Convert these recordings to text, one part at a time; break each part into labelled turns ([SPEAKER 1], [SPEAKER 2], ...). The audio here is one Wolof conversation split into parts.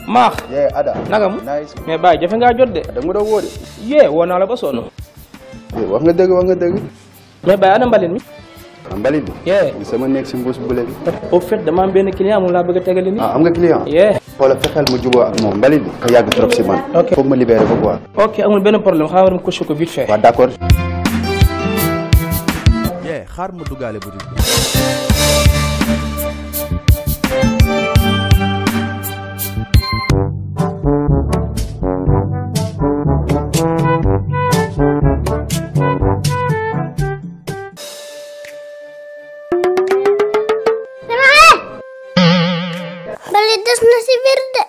[SPEAKER 1] maax
[SPEAKER 2] yee Ada.
[SPEAKER 1] naka mu
[SPEAKER 2] nice.
[SPEAKER 1] mais Baye jafe ngaa jot de
[SPEAKER 2] da nga ma doon woo de.
[SPEAKER 1] yee woo naa la ba sonn
[SPEAKER 2] Eh, wax nga dëgg wax nga dëgg.
[SPEAKER 1] mais Baye ana mbalit mi
[SPEAKER 2] ah mbalit bi.
[SPEAKER 1] yee
[SPEAKER 2] li sama nekk si mbuus bule bi.
[SPEAKER 1] au fait dama am benn client moom laa bëgg a tegali ni
[SPEAKER 2] ah am nga client.
[SPEAKER 1] yee
[SPEAKER 2] xoolal fexeel ma juboo ak moom mbalit bi. ka yàgg trop si man.
[SPEAKER 1] Ok.
[SPEAKER 2] foog ma libéré ko quoi.
[SPEAKER 1] ok amul benn problème xaaral ma coché ko vite fait
[SPEAKER 2] waaw d' accord.
[SPEAKER 3] yee xaar ma duggaale boutique bi
[SPEAKER 4] Bali des na si biir de.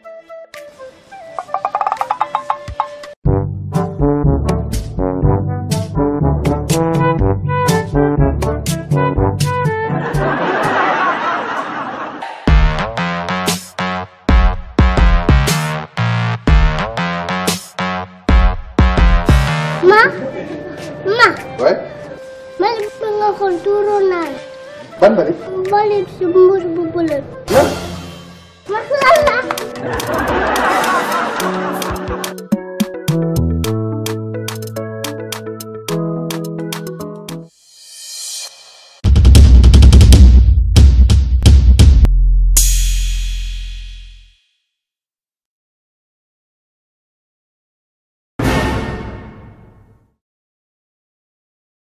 [SPEAKER 4] Ma, ma,
[SPEAKER 2] waay.
[SPEAKER 4] bali bi nga xool tuuru naa la.
[SPEAKER 2] ban mbalit.
[SPEAKER 4] Bali si mbuus bu bële.
[SPEAKER 2] lan.
[SPEAKER 4] Ma lan la.